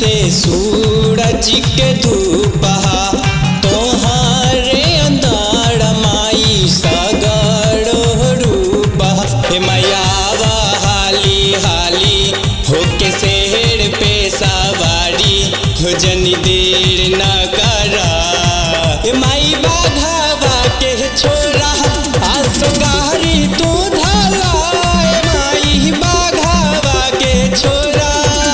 से सूरज के धूपहा तोहरे अंदर माई सगरो रूपहा हे मैया आवा हाली हाली होके शहर पे सवारी हो जनी देर न करा हे माई बाघावा के छोरा आसगारी तू धाला हे माई बाघावा के छोरा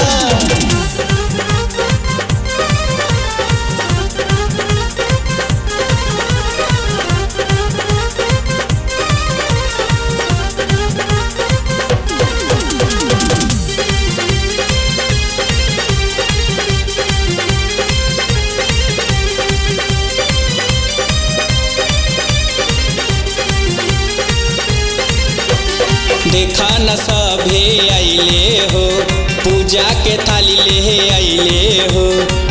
देखा न सभे अइले हो पूजा के थाली ले अइले हो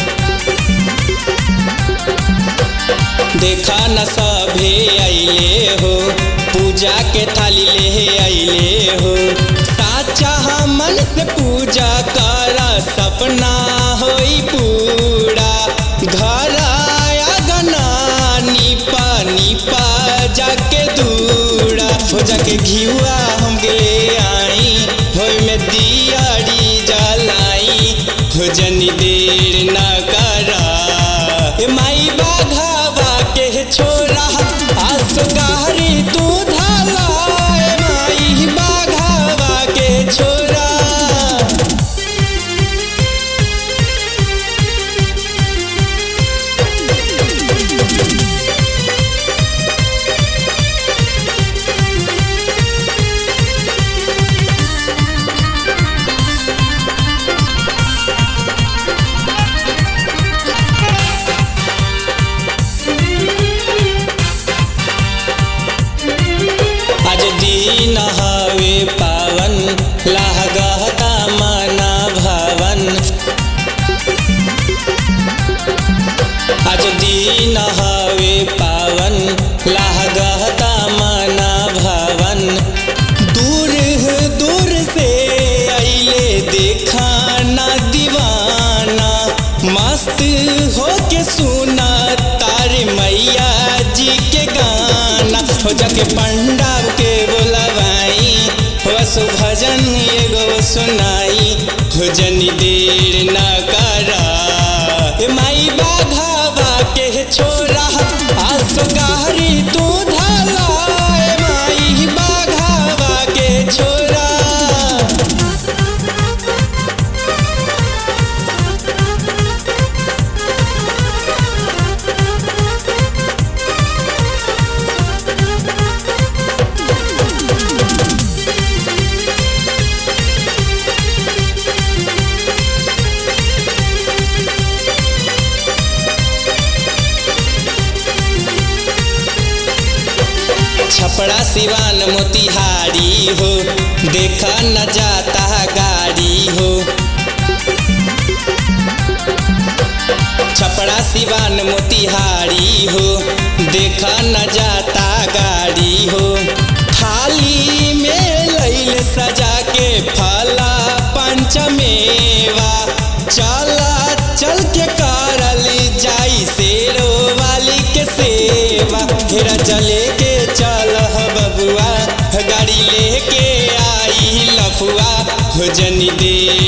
देखा न सभे अइले हो पूजा के थाली ले अइले हो साचा मन से पूजा कर सपना होई पूरा घर आया गना निपा निपा जाके दूरा हो जाके घिउआ हम ले आई हो में दियाड़ी जलाई हो जनी देर न करा ए माई बाघावा के छोरा आसगारी तू धाला ए माई बाघावा के छोरा आज दिन हवे पावन लागता मना भवन आज दिन हवे पावन लागता मना भवन दूर दूर से अइले देखा ना दीवाना मस्त होके सुना तारे मैया जी के गाना हो जाके पंडा के बोलवाई हो भजन एगो सुनाई हो जनी देर न करा ए माई बाघावा के छोरा आसगारी तू धाला ए माई बाघावा के छोरा छपड़ा सिवान मोतिहारी हो देखा न जाता गाड़ी हो छपड़ा सिवान मोतिहारी हो देखा न जाता गाड़ी हो थाली में लैल सजा के फला पंचमेवा चला चल के करल जाई शेरो वाली के सेवा हेरा चले के चल ह बबुआ गाड़ी लेके आई लफुआ हो जनी देर